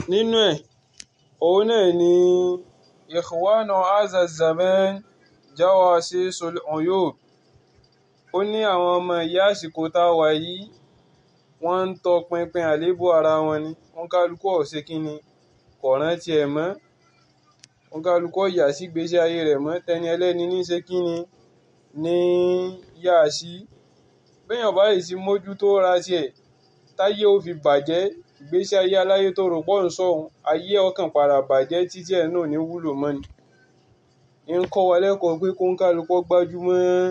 nínú ẹ̀ òun náà ni ikhwana hadha zaman jawasisul uyub ó ní àwọn ọmọ ìyá àsìkò tá a wà yìí wọ́n ń tọpinpin àléébù ara wọn ni wọ́n kálukú ọ̀sẹ̀ kínni kò rántí ẹ̀ mọ́ wọ́n kálukú ọ̀yà sí gbèsè ayé rẹ̀ mọ́ tẹni ẹlẹ́ni ní ṣe kínni ní yá sí béèyàn bá yìí sí mójútó ra tiẹ̀ táyé ó fi bàjẹ́ ìgbésí ayé aláyé tó rò pọ̀ ń sọ̀hún ayé ọkàn padà bàjẹ́ títí ẹ̀ náà ní wúlò mọ́ ni ń kọ́ wa lẹ́kọ̀ọ́ pé kó ń kálukú gbájúmọ́